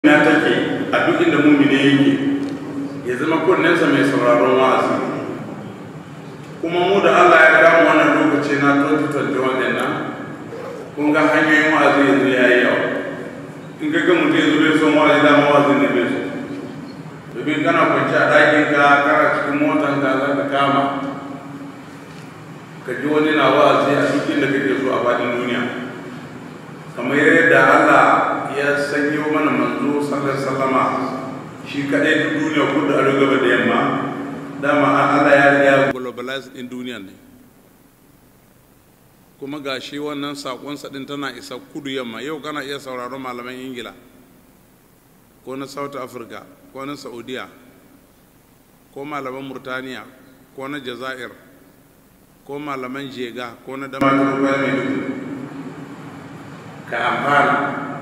na take a duk inda mumine yake ya zama kunnensa mai sauraron wa'azi kuma mu da Allah ya gamu wannan lokaci na 2021 din nan kun ga hanyoyin wa'azi yanzu ya yi yawa in ka ga mutum yanzu bai son wa'azi dama wa'azin ne bai so domin kana kwanci a ɗakin ka kana cikin motan ka za ka kama ka ji wani na wa'azi a duk inda kake so a faɗin duniya kamar yadda Allah ya sanyo mana manzo sallar sallama shi kaɗai duk duniya kudu a gaba da yamma dama Allah ya riga globalize din duniya ne kuma ga shi wannan sakonsa din tana isa kudu yamma yau kana iya sauraron malaman ingila ko na south africa ko na saudiya ko malaman murtaniya ko na jazair ko malaman jega ko na damatar mai ka amfana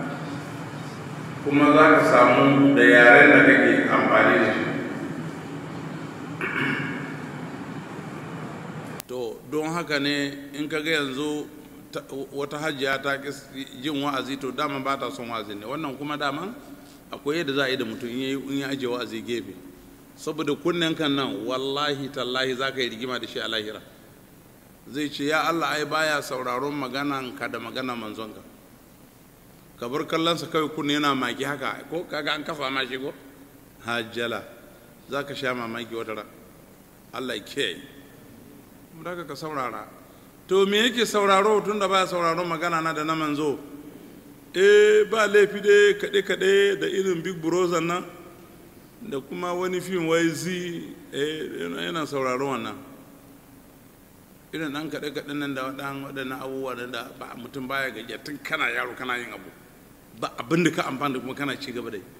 kuma za ka samu da yaren da kake amfani da shi to don haka ne in ka ga yanzu wata hajjiya ta jin wa'azi to dama ba ta son wa'azi ne wannan kuma dama akwai yadda za a yi da mutum in ya ajiye wa'azi gefe saboda kunnen kan nan wallahi tallahi za ka yi rigima da shi a lahira zai ce ya allah ai baya sauraron maganan ka da maganan manzonka ka bar kallonsa kawai kunne yana maki haka ko kaga an kafa ma shi ko hajjala za ka sha mamaki wata ran allah ya kiyaye daga ka saurara to me yake sauraro tun da baya sauraron magana na da na manzo eh ba laifi dai kaɗe kaɗe da irin big brother nan da kuma wani fim wai zi yana sauraron wannan irin ɗan kaɗe kaɗe nan da waɗannan abubuwa da ba mutum baya gajiya tun kana yaro kana yin abu ba abin da ka amfani da kuma kana ci gaba da yi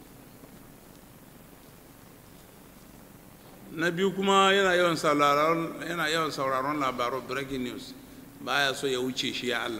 na biyu kuma yana yawan sauraron yana yawan sauraron labaran breaking news baya so ya wuce shi ya Allah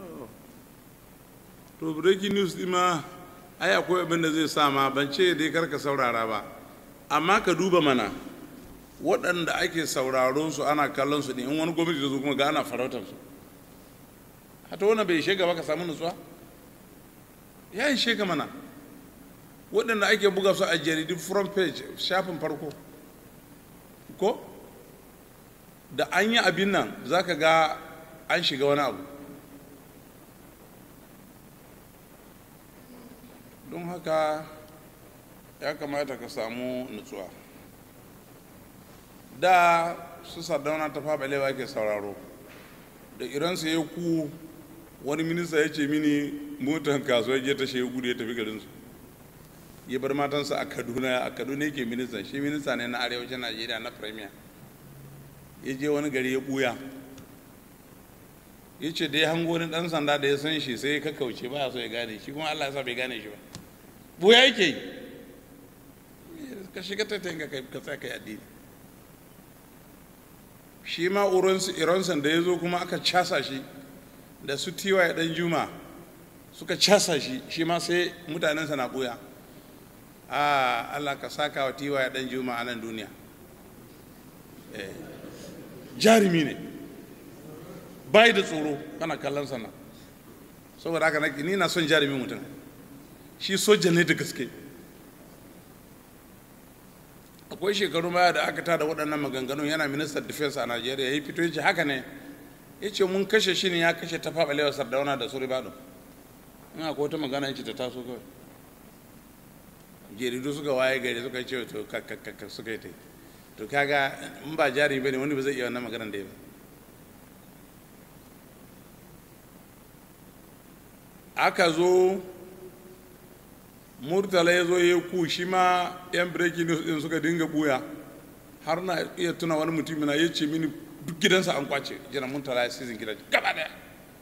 to breaking news din ma ai akwai abin da zai sa ma ban ce dai karka saurara ba amma ka duba mana waɗanda ake sauraron su ana kallon su ne in wani gwamnati da zo kuma ga ana farautar su hata wannan bai shega ba ka samu nutsuwa ya yi shega mana waɗanda ake buga su a jaridun front page shafin farko ko da an yi abin nan za ka ga an shiga wani abu don haka ya kamata ka samu nutsuwa da su sardauna ta faɓalewa ke sauraro da iransu ya ku wani minista ya ce mini motar kasuwar je ta shi gudu ya tafi garinsu ya bar matansa a kaduna a kaduna yake ministan shi minista ne na arewacin najeriya na premier ya je wani gari ya buya ya ce da ya hango wani dan sanda da ya san shi sai ya kakkauce ba ya so ya gane shi kuma allah ya sa bai gane shi ba buya yake yi ka shiga tattayin ka ka tsaya kai addini shi ma iransan da ya zo kuma aka casa shi da su tiwa ya dan juma suka casa shi shi ma sai mutanensa na buya a Allah ka saka wa tiwa ya dan juma a nan duniya jarumi ne bai da tsoro kana kallon sana saboda haka nake ni na son jarumi mutum shi soja ne da gaske akwai shekaru baya da aka tada waɗannan maganganun yana ministan defense a najeriya ya yi fito ya ce haka ne ya ce mun kashe shi ne ya kashe ta faɓalewa sardauna da su ribado in akwai wata magana ya ce ta taso kawai jeridu suka waye gari suka ce to kakakaka suka yi ta to kaga in ba jari ba ne wani ba zai iya wannan maganar da ya ba aka zo murtala ya zo ya ku shi ma yan breaking news din suka dinga buya har na iya tuna wani mutum na ya ce mini duk gidansa an kwace jina murtala ya sizin gidan gaba daya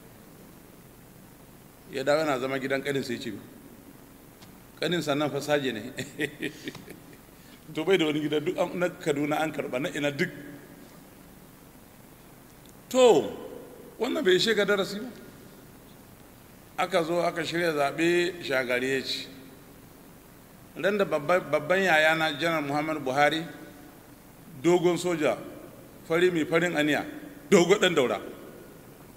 ya dawo yana zama gidan kanin sai ce kanin sannan fasaje ne to bai da wani gida duk na kaduna an karba na ina duk to wannan bai shiga darasi ba aka zo aka shirya zaɓe shagari ya ci ran da babban yaya na janar muhammadu buhari dogon soja fari mai farin aniya dogo ɗan daura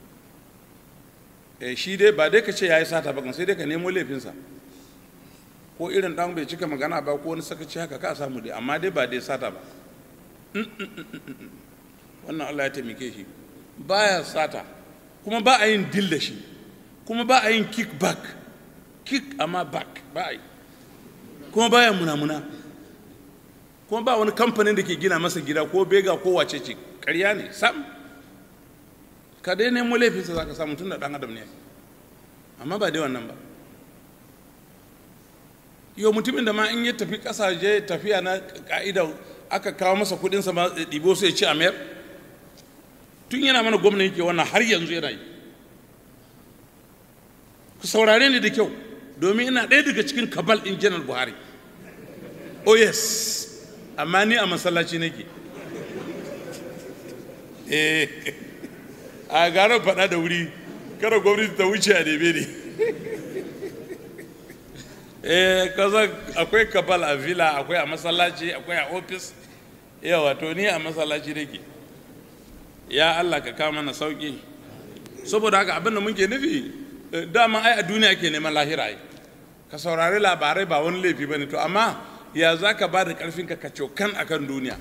shi dai ba dai ka ce ya yi sata ba sai dai ka nemo laifinsa ko irin dan bai cika magana ba ko wani sakaci haka ka samu dai amma dai ba dai sata ba wannan Allah ya taimake shi baya sata kuma ba a yin dil da shi kuma ba a yin kick back kick amma back ba a yi kuma baya munamuna kuma ba wani kamfanin da ke gina masa gida ko bega ko wace ce ƙarya ne sam ka dai nemo laifinsa za ka samu tun da ɗan adam ne amma ba dai wannan ba yau mutumin da ma in ya tafi ƙasashe tafiya na ƙa'ida aka kawo masa kuɗinsa ma ɗibo sai ci a mayar tun yana mana gwamna yake wannan har yanzu yana yi ku saurare ni da kyau domin ina ɗaya daga cikin kabal ɗin janar buhari oh yes amma ni a masallaci nake eh a gara faɗa da wuri kada gwamnati ta wuce a neme ne eh kaza akwai kabal a villa akwai a masallaci akwai a ofis yawa to ni a masallaci nake ya Allah ka kawo mana sauki saboda haka abin da muke nufi dama ai a duniya ke neman lahira ai ka saurari labarai ba wani laifi bane to amma ya za ka ba da ƙarfinka ka cokan akan duniya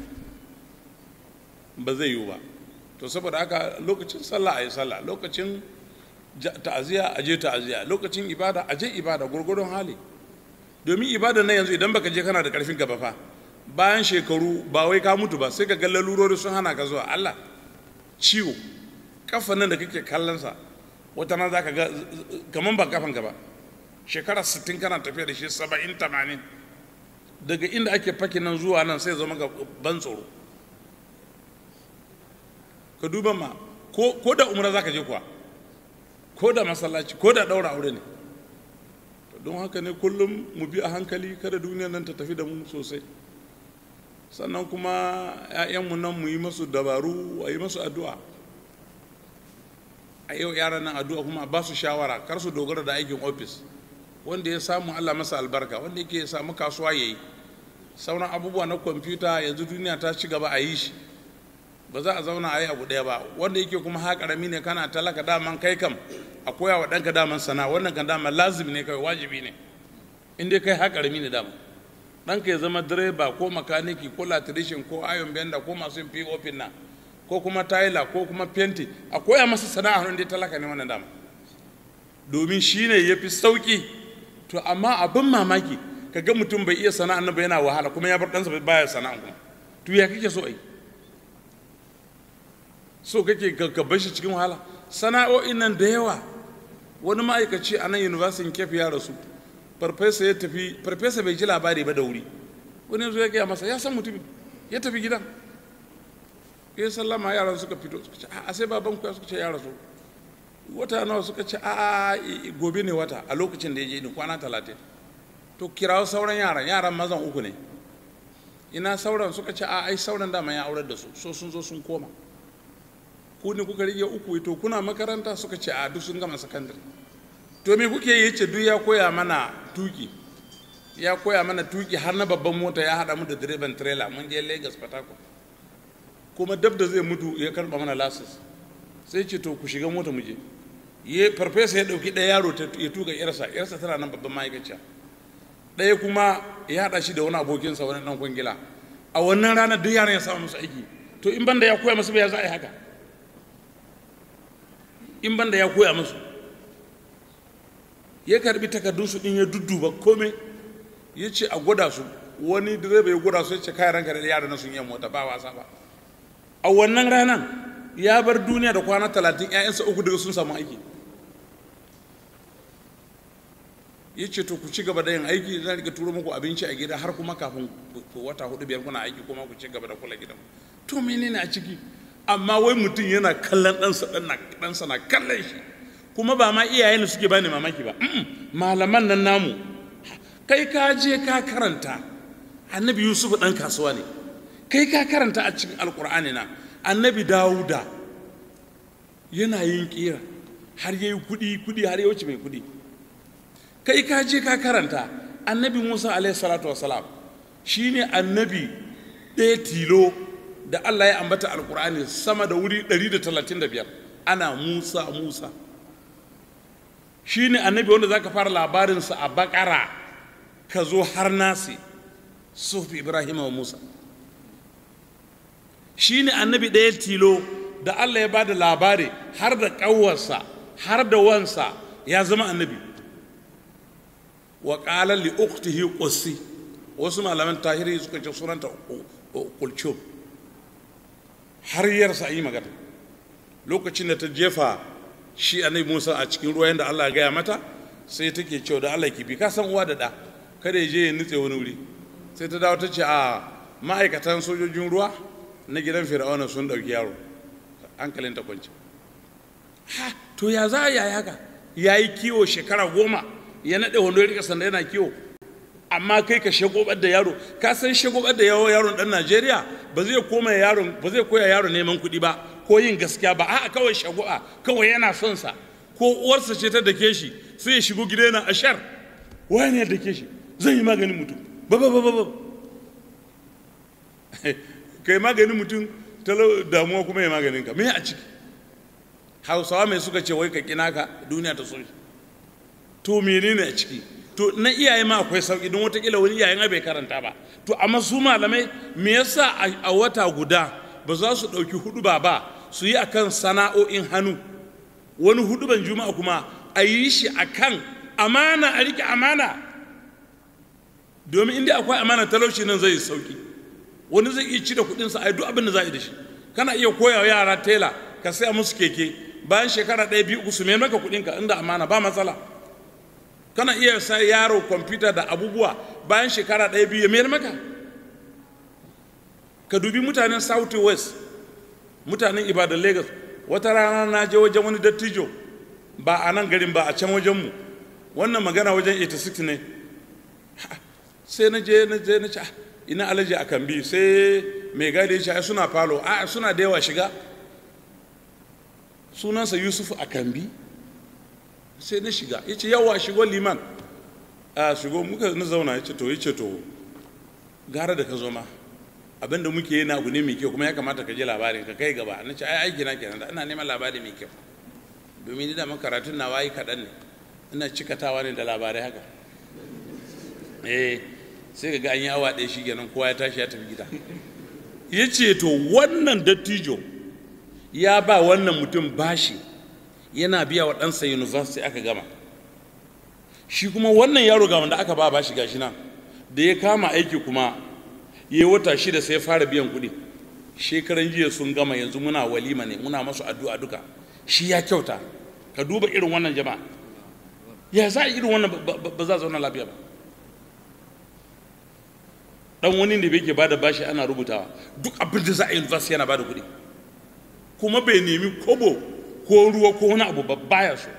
ba zai yiwu ba to saboda haka lokacin sallah a yi sallah lokacin ta'aziyya a je ta'aziyya lokacin ibada a je ibada gurgurdon hali domin ibada na yanzu idan baka je kana da ƙarfin gaba fa bayan shekaru ba wai ka mutu ba sai ka ga lalurori sun hana ka zuwa Allah ciwo kafa nan da kake kallonsa wata na za ka ga kaman ba kafan ka ba shekara 60 kana tafiya da shi 70 80 daga inda ake faki nan zuwa nan sai zama ga ban tsoro ka duba ma ko da umra za ka je kuwa ko da masallaci ko da daura aure ne don haka ne kullum mu bi a hankali kada duniyar nan ta tafi da mu sosai sannan kuma 'ya'yanmu nan mu yi masu dabaru a yi masu addu'a a yau yaran nan addu'a kuma ba su shawara kar su dogara da aikin ofis wanda ya samu allah masa albarka wanda yake samu kasuwa ya yi sauran abubuwa na kwamfuta yanzu duniya ta ci gaba a yi shi ba za a zauna a yi abu ɗaya ba wanda yake kuma ha ƙarami ne kana talaka daman kai kam a koya wa ɗanka daman sana wannan kan daman lazimi ne kawai wajibi ne in dai kai ha ƙarami ne daman ɗanka ya zama direba ko makaniki ko latirishin ko ayon benda ko masu yin pop na ko kuma tayila ko kuma fenti a koya masa sana'a hannun dai talaka ne wannan dama domin shi ne ya fi sauƙi to amma abin mamaki ka ga mutum bai iya sana'a nan ba yana wahala kuma ya bar ɗansa baya sana'a kuma to ya kake so ai so kake ka bar shi cikin wahala sana'o'in nan da yawa wani ma'aikaci a nan university kefi ya rasu farfesa ya tafi farfesa bai ji labari ba da wuri wani yanzu ya gaya masa ya san mutumin ya tafi gidan ya sallama yaran suka fito suka ce a sai baban ku suka ce ya rasu wata nawa suka ce a gobe ne wata a lokacin da ya je ni kwana talatin to kirawo sauran yaran yaran mazan uku ne ina sauran suka ce a ai sauran dama ya aurar da su so sun zo sun koma ku ne kuka rige uku to kuna makaranta suka ce a duk sun gama sakandare to me kuke yi ce duk ya koya mana tuki ya koya mana tuki har na babban mota ya haɗa mu da direban trailer mun je lagos patako kuma dab da zai mutu ya karɓa mana lasis sai ce to ku shiga mota mu je ya farfesa ya ɗauki ɗaya yaro ya tuka yarsa yarsa tana nan babban ma'aikaciya ɗaya kuma ya haɗa shi da wani abokinsa wani ɗan kwangila a wannan ranar duk yaran ya samu musu aiki to in banda ya koya musu ba ya za a yi haka in banda ya koya musu ya karbi takardunsu din ya dudduba kome ya ce a gwada su wani direba ya gwada su ya ce kayan ranka da yara na sun yi mota ba wasa ba a wannan ranar ya bar duniya da kwana talatin 'ya'yansa uku daga sun samu aiki ya ce to ku ci gaba da yin aiki zan rika turo muku abinci a gida har kuma kafin wata hudu biyar kuna aiki kuma ku ci gaba da kula gidan to menene a ciki amma wai mutum yana kallon ɗansa ɗansa na kallon shi kuma ba ma iyayen suke bani mamaki ba malaman nan namu kai ka je ka karanta annabi yusuf ɗan kasuwa ne kai ka karanta a cikin alkur'ani na annabi dawuda yana yin kira har yayi kuɗi kuɗi har ya wuce mai kuɗi kai ka je ka karanta annabi musa alaihi salatu wasalam shine annabi ɗaya tilo da allah ya ambata alkur'ani sama da wuri 135 ana musa musa shine annabi wanda zaka fara labarinsa a bakara ka zo har nasi sufi ibrahim wa musa shi ne annabi ɗaya tilo da allah ya ba da labari har da ƙawarsa har da wansa ya zama annabi wa ƙalar li uktihi ƙussi wasu malaman tahiri suka ce sunanta kulcum har yarsa a yi magana lokacin da ta jefa shi annabi musa a cikin ruwa yadda allah ya gaya mata sai take cewa da allah kifi ka san uwa da ɗa kada ya je ya nutse wani wuri sai ta dawo ta ce a ma'aikatan sojojin ruwa na gidan fir'auna sun ɗauki yaro hankalin ta kwanci ha to ya za a yi haka ya yi kiwo shekara goma ya naɗe wando ya rika sanda yana kiwo amma kai ka shagobar da yaro ka san shagobar da yawo yaron ɗan najeriya ba zai koma yaron ba zai koya yaro neman kuɗi ba ko yin gaskiya ba a'a kawai shago'a kawai yana son sa ko uwarsa ce ta dake shi sai ya shigo gida yana ashar wani ya dake shi zan yi maganin mutum ba ba ba ba kai maganin mutum talau damuwa kuma ya maganin ka me a ciki hausawa mai suka ce wai ka kina ka duniya ta so to menene a ciki to na iyaye ma akwai sauki don watakila wani iyayen bai karanta ba to amma su malamai me yasa a wata guda ba za su ɗauki hudu ba ba su yi akan sana'o'in hannu wani huduban juma'a kuma a yi shi akan amana a rike amana domin inda akwai amana talauci nan zai sauki wani zai iya ci da kudinsa a duk abin da za a yi da shi kana iya koya yara tela ka saya musu keke bayan shekara ɗaya biyu uku su mai maka kudinka inda amana ba matsala kana iya sa yaro kwamfuta da abubuwa bayan shekara ɗaya biyu ya mayar maka ka dubi mutanen south west mutanen ibadan lagos wata rana na je wajen wani dattijo ba a nan garin ba a can wajenmu wannan magana wajen 86 ne sai na je na je na ce ina alaji a kan bi sai mai gadi ya ce suna falo a suna da yawa shiga sunansa yusuf a kan bi sai na shiga ya ce yawa shigo liman a shigo muka na zauna ya ce to ya ce to gara da ka zo ma abinda muke yi na abu ne mai kyau kuma ya kamata ka je labarin ka kai gaba na ce ai aiki na kenan da ina neman labari mai kyau domin ni da karatun na wayi kaɗan ne ina cikatawa ne da labarai haka eh sai ga an yi awa ɗaya shi kenan kowa ya tashi ya tafi gida ya ce to wannan dattijo ya ba wannan mutum bashi yana biya wa ɗansa university aka gama shi kuma wannan yaro ga wanda aka ba bashi gashi nan da ya kama aiki kuma ya wata shida sai ya fara biyan kuɗi shekaran jiya sun gama yanzu muna walima ne muna masu addu'a duka shi ya kyauta ka duba irin wannan jama'a ya za a irin wannan ba za a zauna lafiya ba dan wani da bai ke bada bashi ana rubutawa duk abin da za a yi university yana bada kuɗi kuma bai nemi kobo ko ruwa ko wani abu baya so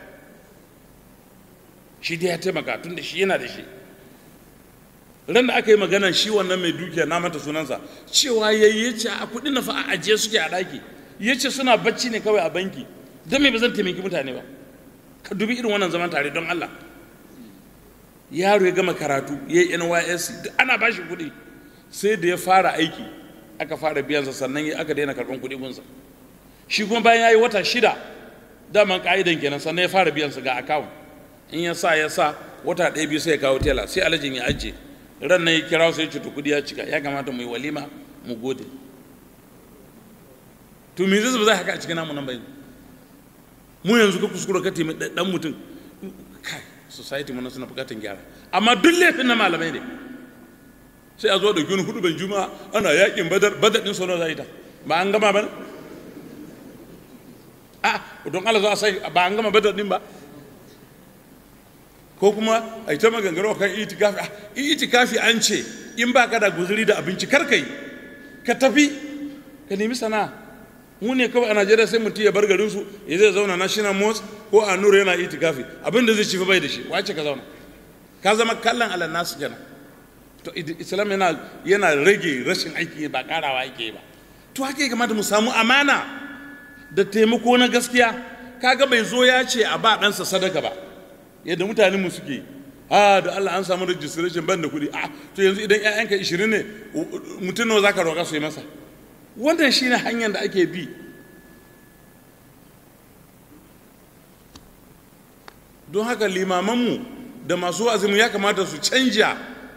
shi dai ya taimaka tun da shi yana da shi ran da aka yi magana shi wannan mai dukiya na mata sunansa cewa ya yi ce a kuɗin na fa a ajiye suke a ɗaki ya ce suna bacci ne kawai a banki don me ba zan taimaki mutane ba ka dubi irin wannan zaman tare don Allah yaro ya gama karatu ya yi NYSC duk ana ba shi kuɗi sai da ya fara aiki aka fara biyansa sannan aka daina karɓar kuɗi gunsa shi kuma bayan ya yi wata shida daman ka'idan kenan sannan ya fara biyansa ga akawun in ya sa ya sa wata ɗaya biyu sai ya kawo tela sai alajin ya ajiye ran nan ya kira sai ya ce to kuɗi ya cika ya kamata mu yi walima mu gode to me zai ba za haka a cikin namu nan bai mu yanzu ka kuskura ka taimi dan mutum kai society mun suna bukatan gyara amma duk laifin na malamai ne sai a zo da wani hudu ban juma'a ana yakin badar badar din sono zai ta ba an gama ba a don Allah za a sai ba an gama badar din ba ko kuma a ita maganganu kan itikafi itikafi an ce in ba ka da guzuri da abinci kar kai ka tafi ka nemi sana'a mu ne kawai a najeriya sai mutum ya bar garinsu ya zai zauna national mosque ko a nura yana itikafi abin da zai ci bai da shi wace ka zauna ka zama kallon alal nasu kenan to islam yana yana rage rashin aiki ba karawa yake ba to haka ya kamata mu samu amana da taimako na gaskiya kaga bai zo ya ce a ba ɗansa sadaka ba yadda mutanen mu suke a da Allah an samu registration ban da kuɗi a to yanzu idan 'ya'yanka 20 ne mutum nawa zaka roƙa su yi masa wannan shine hanyar da ake bi don haka limamanmu da masu wa'azinmu ya kamata su canja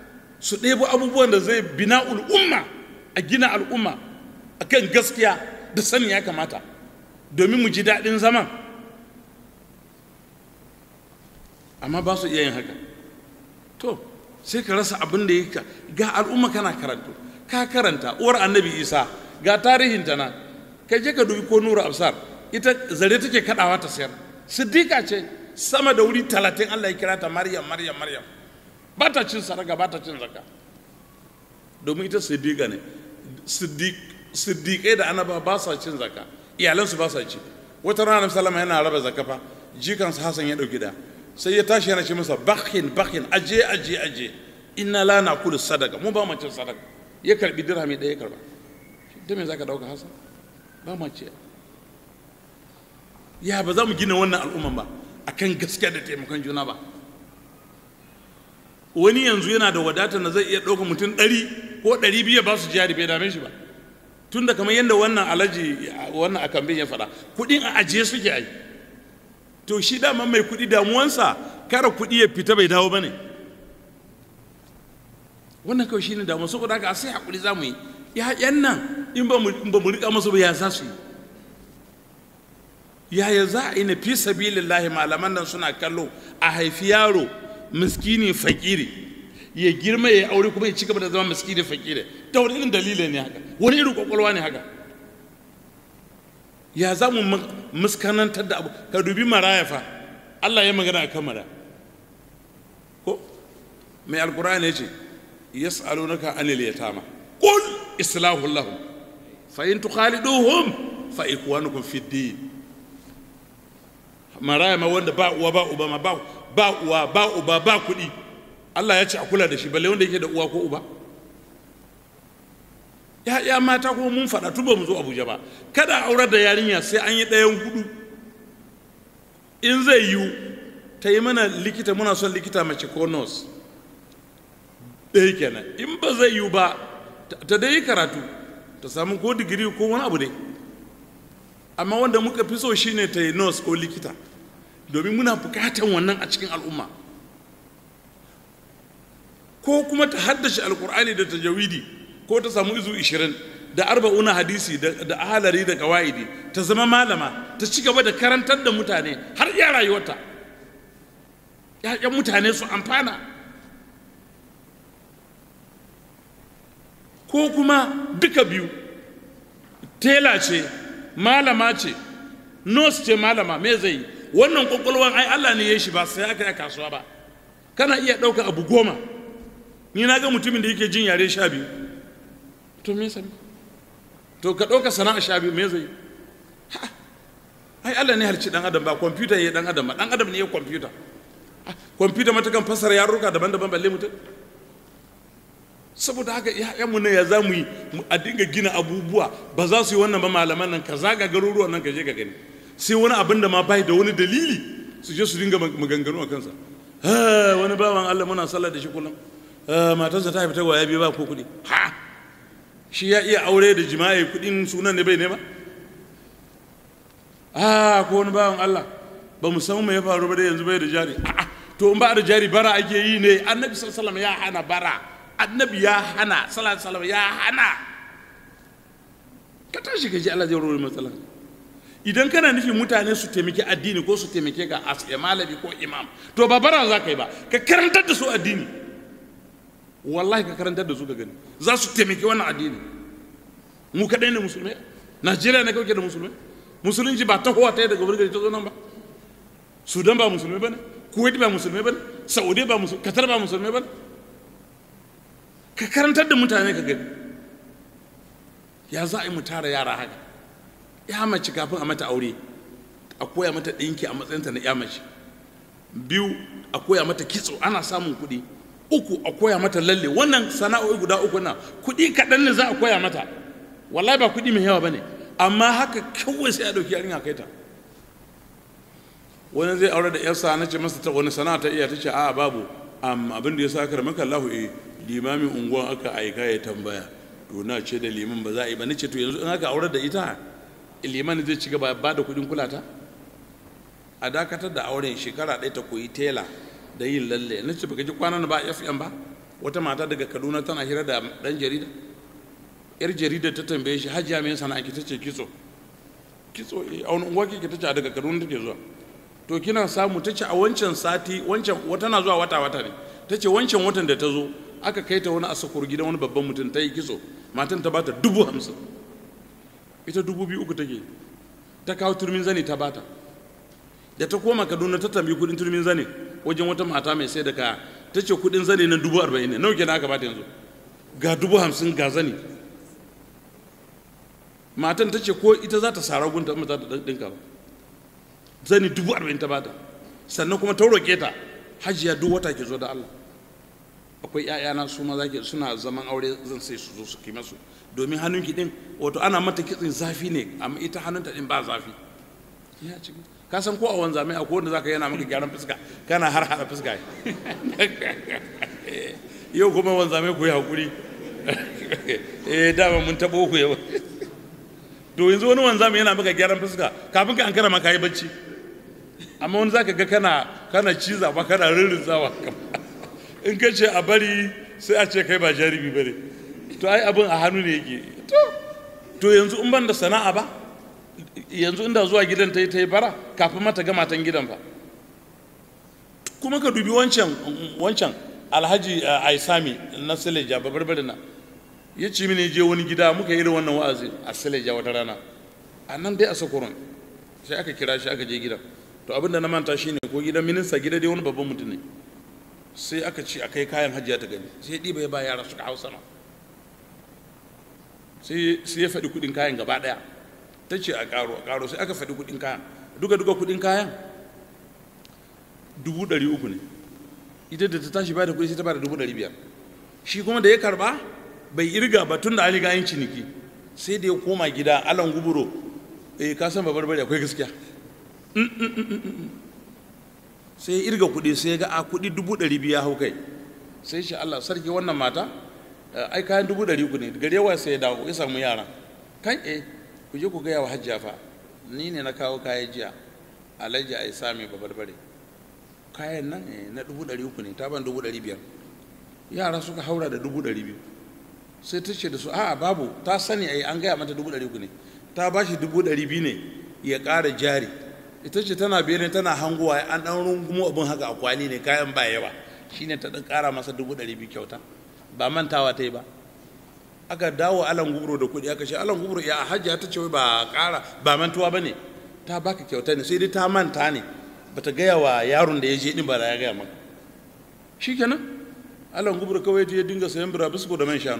su ɗebo abubuwan da zai bina al'umma a gina al'umma a kan gaskiya da sani ya kamata domin mu ji daɗin zaman amma ba su iya yin haka to sai ka rasa abin da ya ga al'umma kana karanto ka karanta uwar annabi isa ga tarihinta nan kai je ka dubi ko nura absar ita zare take kaɗawa ta sayar siddiqa ce sama da wuri talatin allah ya kira ta maryam maryam maryam ba ta cin saraka ba ta cin zaka domin ita siddiqa ne siddiƙai da annaba ba sa cin zaka iyalansu ba sa ci wata rana salama yana raba zaka fa jikansa hasan ya ɗauki da sai ya tashi yana ce masa bakhin bakhin aje aje aje inna la naqulu sadaka mu ba mu cin sadaka ya karbi dirhami ɗaya ya karba da me zaka dauka hasan ba mu ce ya ba za mu gina wannan al'umman ba akan gaskiya da taimakon juna ba wani yanzu yana da wadatar na zai iya ɗauka mutum ɗari ko ɗari biyu ba su jari bai dame shi ba tun da kamar yadda wannan alaji wannan a kambin ya faɗa kuɗin a ajiye suke ai to shi dama mai kuɗi damuwansa kara kuɗi ya fita bai dawo ba ne wannan kawai shi ne damuwa saboda haka sai haƙuri za mu yi ya'yan nan in ba mu riƙa masu ba ya za su yi yaya za a yi na fi sabilillahi malaman nan suna kallo a haifi yaro miskini fakiri ya girma ya aure kuma ya ci gaba da zama miskini fakiri ta wani irin dalilin ne haka wani irin kwakwalwa ne haka ya za mu muskanantar da abu ka dubi maraya fa Allah ya magana a kan mara ko mai alkur'ani ya ce yas'alunaka anil yatama qul islahu lahum fa in tukhaliduhum fa ikwanukum fid din maraya ma wanda ba uwa ba uba ma ba ba uwa ba uba ba kuɗi Allah ya ce a kula da shi balle wanda yake da uwa ko uba ya ya mata kuma mun faɗa tun ba mu zo Abuja ba kada a aurar da yarinya sai an yi ɗayan hudu in zai yiwu ta yi mana likita muna son likita mace ko nurse ɗaya kenan in ba zai yiwu ba ta dai karatu ta samu ko digiri ko wani abu dai amma wanda muka fi so shine ta yi nurse ko likita domin muna bukatan wannan a cikin al'umma ko kuma ta haddace alkur'ani da tajawidi ko ta samu izu 20 da arba'una hadisi da ahalari da kawaidi ta zama malama ta ci gaba da karantar da mutane har iya rayuwarta ‘ya'yan mutane su amfana ko kuma duka biyu tela ce malama ce nurse ce malama me zai yi wannan kwakwalwan ai Allah ne ya shi ba sai aka yi kasuwa ba kana iya ɗauka abu goma ni na ga mutumin da yake jin yare sha biyu to me sami to ka ɗauka sana'a sha biyu me zai ai Allah ne harci ɗan adam ba kwamfuta ya ɗan adam ba ɗan adam ne ya kwamfuta kwamfuta mata kan fasara yarurruka daban-daban balle mutum saboda haka mu ne ya za mu yi a dinga gina abubuwa ba za su yi wannan ba malaman nan ka zaga garuruwan nan ka je ka gani sai wani abin da ma bai da wani dalili su je su dinga maganganu a kansa wani bawan Allah muna sallah da shi kullum matarsa ta fita gwaya biyu ba ko kuɗi ha shi ya iya aure da jima'i kuɗin sunan ne bai nema a ko wani bawan Allah ba mu san me ya faru ba da yanzu bai da jari a'a to in ba da jari bara ake yi ne annabi sallallahu alaihi wasallam ya hana bara annabi ya hana sallallahu alaihi wasallam ya hana ka tashi ka ji Allah zai warware matsalar idan kana nufin mutane su taimaki addini ko su taimake ka as malami ko imam to ba bara za ka yi ba ka karantar da su addini wallahi ka karantar da su ka gani za su taimaki wannan addini mu kaɗai ne musulmai najeriya ne kawai da musulmai musulunci ba tahowa ta yi daga wani gari ta zo nan ba sudan ba musulmai ba ne kuwait ba musulmai ba ne saudi ba musulmai qatar ba musulmai ba ne ka karantar da mutane ka gani ya za a yi mu tara yara haka ya mace kafin a mata aure a koya mata ɗinki a matsayinta na ya mace biyu a koya mata kitso ana samun kuɗi uku a koya mata lalle wannan sana'o'i guda uku na kuɗi kaɗan ne za a koya mata wallahi ba kuɗi mai yawa ba ne amma haka kawai sai a ɗauki yarinya kai ta wani zai aure da yarsa na ce masa ta wani sana'a ta iya ta ce a babu amma abin da ya sa aka maka Allahu eh limamin unguwan aka aika ya tambaya to na ce da liman ba za a yi ba ni ce to yanzu in aka aure da ita liman zai ci gaba ba da kuɗin kulata a dakatar da auren shekara ɗaya ta koyi tela da yin lalle na ce baka ji kwanan ba fm ba wata mata daga kaduna tana hira da ɗan jarida yar jarida ta tambaye shi hajiya mai sana'a ki ta ce kitso kitso a wani unguwa kike ta ce daga kaduna take zuwa to kina samu ta ce a wancan sati wancan wata na zuwa wata wata ne ta ce wancan watan da ta zo aka kai ta wani asakur gidan wani babban mutum ta yi kitso matan ta bata dubu hamsin ita dubu biyu uku take ta kawo turmin zane ta bata da ta koma kaduna ta tambayi kudin turmin zane wajen wata mata mai sai da kaya ta ce kudin zane na dubu arba'in ne nawa kenan aka bata yanzu ga dubu hamsin ga zane matan ta ce ko ita za ta sara gunta amma za ta dinka ba zani dubu arba'in ta bata sannan kuma ta roƙe ta hajiya duk wata ke zo da Allah akwai ƴaƴana su ma zaki suna zaman aure zan sai su zo su kai masu domin hannunki din wato ana mata kitsin zafi ne amma ita hannunta din ba zafi ya ci ka san ko a wanza mai akwai wanda zaka yana maka gyaran fuska kana har hada fuska yau kuma wanza mai ku yi hakuri eh dama mun tabo ku yau to yanzu wani wanza mai yana maka gyaran fuska kafin ka an kara maka yi bacci amma wani zaka ga kana kana ciza ba kana rirrizawa in ka ce a bari sai a ce kai ba jarumi bane to ai abin a hannu ne yake to to yanzu in ban da sana'a ba yanzu inda zuwa gidan ta yi ta yi bara kafin mata ga matan gidan fa kuma ka dubi wancan wancan alhaji aisami na sileja babbar na ya ci mini je wani gida muka yi da wannan wa'azi a sileja wata rana a nan dai a sakuron sai aka kira shi aka je gidan to abinda na manta shine ko gidan minista gida dai wani babban mutum ne sai aka ci a kai kayan hajjiya ta gani sai ɗiba ya ba yara suka hau sama sai ya faɗi kuɗin kayan gaba ɗaya ta ce a ƙaro a ƙaro sai aka faɗi kuɗin kayan duka duka kuɗin kayan dubu ɗari uku ne ita da ta tashi ba da kuɗi sai ta ba da dubu ɗari biyar shi kuma da ya karɓa bai irga ba tun da an riga yin ciniki sai da ya koma gida alan guburo eh ka san babar bari akwai gaskiya sai ya irga kuɗi sai ya ga a kuɗi dubu ɗari biya hau kai sai shi Allah sarki wannan mata ai kayan dubu ɗari uku ne gare wa sai ya dawo ya samu yara kan eh ku je ku gaya wa hajjiya fa ni ne na kawo kayan jiya alhaji a isa mai babar bare kayan nan na dubu ɗari uku ne ta ban dubu ɗari biyar yara suka haura da dubu ɗari biyu sai ta ce da su a'a babu ta sani ai an gaya mata dubu ɗari uku ne ta ba shi dubu ɗari biyu ne ya ƙara jari ita ce tana bene tana hangowa an ɗan rungumo abin haka a kwali ne kayan ba yawa shine ta ɗan ƙara masa dubu ɗari biyu kyauta ba mantawa ta yi ba aka dawo alan gubro da kuɗi aka ce alan gubro ya hajja ta ce ba ƙara ba mantuwa ba ne ta baka kyauta ne sai dai ta manta ne bata gaya wa yaron da ya je ɗin ba da ya gaya maka shikenan alan gubro kawai ya dinga sayan burabisko da man shanu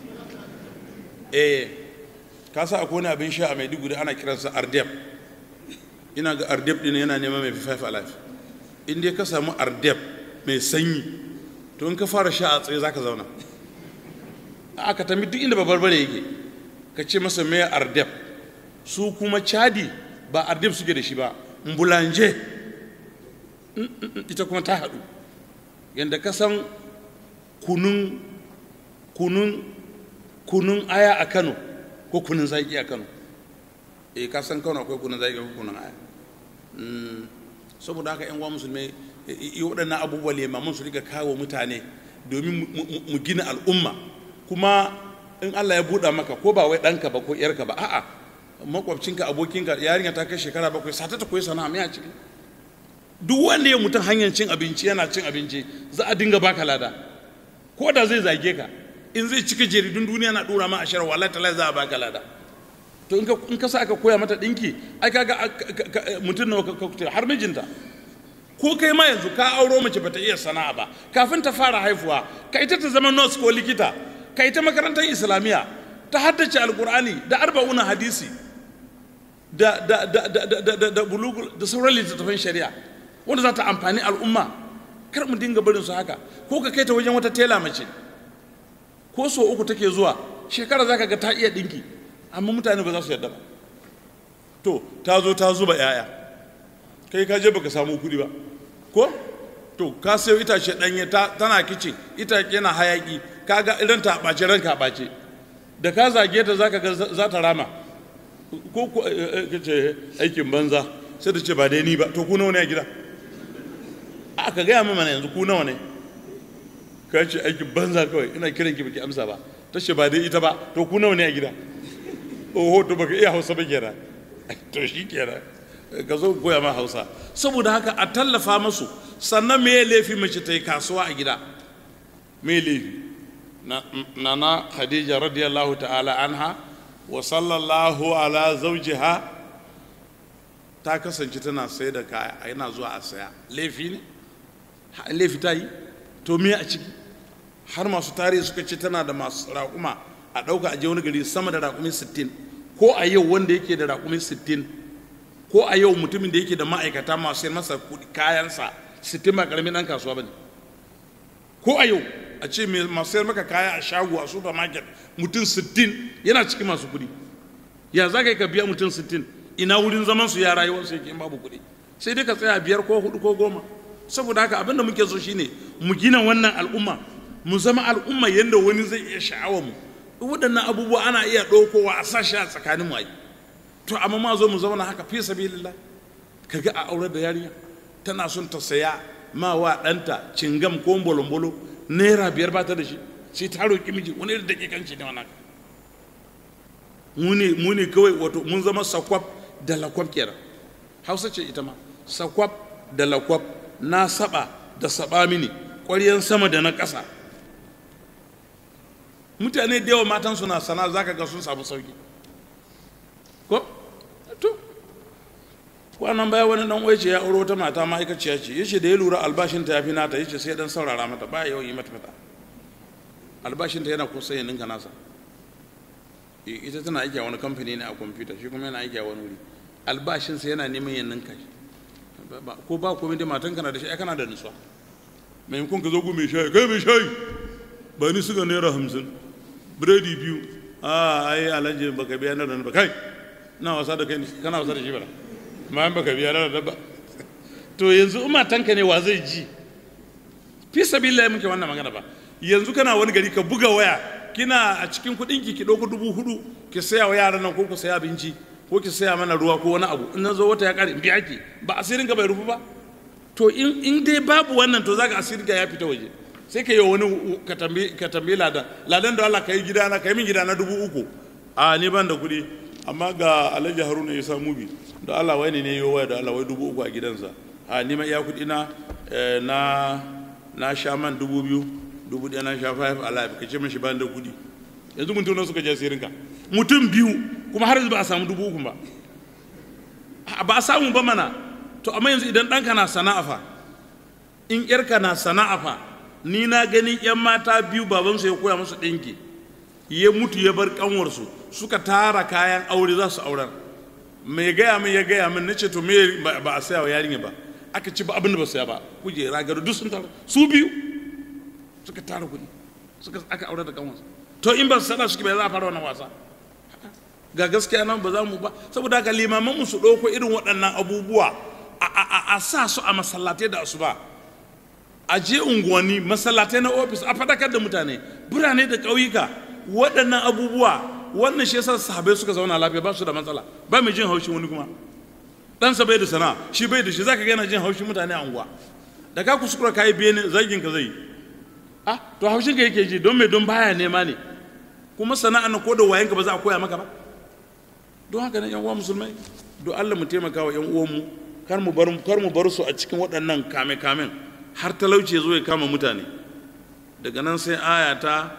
eh ka sa akwai wani abin sha a maiduguri ana kiransa ardeb ina ga ardeb ɗin yana neman mai five alive in dai ka samu ardeb mai sanyi to in ka fara sha a tsaye za ka zauna aka tambi duk inda babbar bare yake ka ce masa mai ardeb su kuma chadi ba ardeb suke da shi ba mbulanje ita kuma ta haɗu yadda ka san kunun kunun kunun aya a kano ko kunun zaki a kano eh ka san kano akwai kunun zaki ko kunun aya saboda haka yan uwa musulmai waɗannan abubuwa limaman su rika kawo mutane domin mu gina al'umma kuma in Allah ya buɗa maka ko ba wai ɗanka ba ko ƴarka ba a'a makwabcinka abokinka yarinya ta kai shekara bakwai sata ta koyi sana'a mai a ciki duk wanda ya mutum hanyar cin abinci yana cin abinci za a dinga baka lada ko da zai zage ka in zai cika jaridun duniya na dora ma a shara wallahi talai za a baka lada to in ka in ka sa aka koya mata dinki ai kaga mutum nawa ka har mijinta ko kai ma yanzu ka auro mace bata iya sana'a ba kafin ta fara haifuwa ka ita ta zama nurse ko likita ka ita makarantar islamiyya ta haddace alkur'ani da arba'una hadisi da da da da da da da bulugul da sauran littattafan shari'a wanda za ta amfani al'umma kar mu dinga barin su haka ko ka kai ta wajen wata tela mace ko so uku take zuwa shekara zaka ga ta iya dinki amma mutane ba za su yarda ba to ta zo ta zuba yaya kai ka je baka samu kuɗi ba ko to ka sayo itace ɗanye tana kicin itace yana hayaki kaga idan ta ɓace ranka ɓace da ka zage ta zaka ga za ta rama ko ko ce aikin banza sai ta ce ba dai ni ba to ku nawa ne a gida aka gaya min mana yanzu ku nawa ne ka ce aikin banza kawai ina kiran ki baki amsa ba ta ce ba dai ita ba to ku nawa ne a gida oho to baka iya hausa ba kenan to shi kenan ka zo koya ma hausa saboda haka a tallafa masu sannan me laifi mace ta yi kasuwa a gida me laifi nana khadija radiyallahu ta'ala anha wa sallallahu ala zawjiha ta kasance tana sai da kaya yana zuwa a saya laifi ne laifi ta yi to me a ciki har masu tarihi suka ce tana da masu raƙuma a ɗauka a je wani gari sama da raƙumi 60 ko a yau wanda yake da raƙumi 60 ko a yau mutumin da yake da ma'aikata masu yin masa kayansa 60 ba ƙaramin ɗan kasuwa ba ne ko a yau a ce masu sayar maka kaya a shago a supermarket mutum 60 yana cikin masu kuɗi ya za ka yi ka biya mutum 60 ina wurin zaman su ya rayuwar su yake in babu kuɗi sai dai ka tsaya biyar ko hudu ko goma saboda haka abin da muke so shine mu gina wannan al'umma mu zama al'umma yadda wani zai iya sha'awar mu waɗannan abubuwa ana iya ɗaukowa a sashi a tsakanin mu to amma ma zo mu zauna haka fi sabilillah kaga a aure da yarinya tana son ta saya ma wa ɗanta cingam ko bolombolo naira biyar ba ta da shi sai ta roƙi miji wani da dakikanci ne wannan mu ne kawai wato mun zama sakwab da lakwab kenan hausa ce ita ma sakwab da lakwab na saba da saba mini ƙwaryen sama da na ƙasa mutane da yawa matan suna sana za ka ga sun samu sauki ko to kwanan baya wani dan waice ya auro wata mata ma'aikaciya ce yace da ya lura albashinta ya fi nata yace sai dan saurara mata ba yawan yi mata fata albashinta yana kusa ya ninka nasa ita tana aiki a wani kamfani ne a kwamfuta shi kuma yana aiki a wani wuri albashinsa yana neman ya ninka shi ko ba komai da matan kana da shi kana da nutsuwa maimakon ka zo gu mai shayi kai mai shayi ba ni suga naira hamsin biredi biyu a ai alhaji baka biya na ba kai na wasa da kai kana wasa da shi bara ma baka biya na ba to yanzu in matanka ne wa zai ji fi sabilillahi muke wannan magana ba yanzu kana wani gari ka buga waya kina a cikin kuɗin ki ki ɗauko dubu hudu ki saya wa yaran nan ko ku saya abinci ko ki saya mana ruwa ko wani abu in na zo wata ya ƙare in biya ki ba asirin ka bai rufu ba to in dai babu wannan to zaka asirin ka ya fita waje sai ka yi wani ka tambayi ladan ladan da Allah ka yi gidana ka yi min gidana dubu uku a ni ban da kuɗi amma ga alhaji haruna ya samu bi da Allah wai ne ne yi waya da Allah wai dubu uku a gidansa a ni ma iya kuɗi na na na sha man dubu biyu dubu ɗaya na sha five alive ka ce mashi ban da kuɗi yanzu mutum nan suka je sirinka mutum biyu kuma har yanzu ba a samu dubu uku ba ba a samu ba mana to amma yanzu idan ɗanka na sana'a fa in ƴarka na sana'a fa ni na gani yan mata biyu babansu ya koya musu ɗinki ya mutu ya bar kanwarsu suka tara kayan aure za su aurar mai gaya min ya gaya min na ce to me ba a saya wa yarinya ba aka ci ba abin da ba saya ba kujera gado duk sun tara su biyu suka tara kuɗi suka aka aure da kanwarsu to in ba su sada suke bai za a fara wannan wasa ga gaskiya nan ba za mu ba saboda haka limaman mu su ɗauko irin waɗannan abubuwa a sa su a masallatai da asuba a je unguwanni masallatai na ofis a fadakar da mutane birane da ƙauyuka waɗannan abubuwa wannan shi yasa sahabai suka zauna lafiya ba su da matsala ba mai jin haushin wani kuma ɗansa bai da sana'a shi bai da shi zaka gana jin haushin mutane a unguwa da ka kuskura ka yi bene zagin ka zai ah to haushin ka yake ji don me don baya nema ne kuma sana'a na ko da wayan ka ba za a koya maka ba don haka ne yan uwa musulmai don Allah mu taimaka wa yan uwanmu kar mu bar kar mu bar su a cikin waɗannan kame kamen har talauci zo ya kama mutane daga nan sai aya ta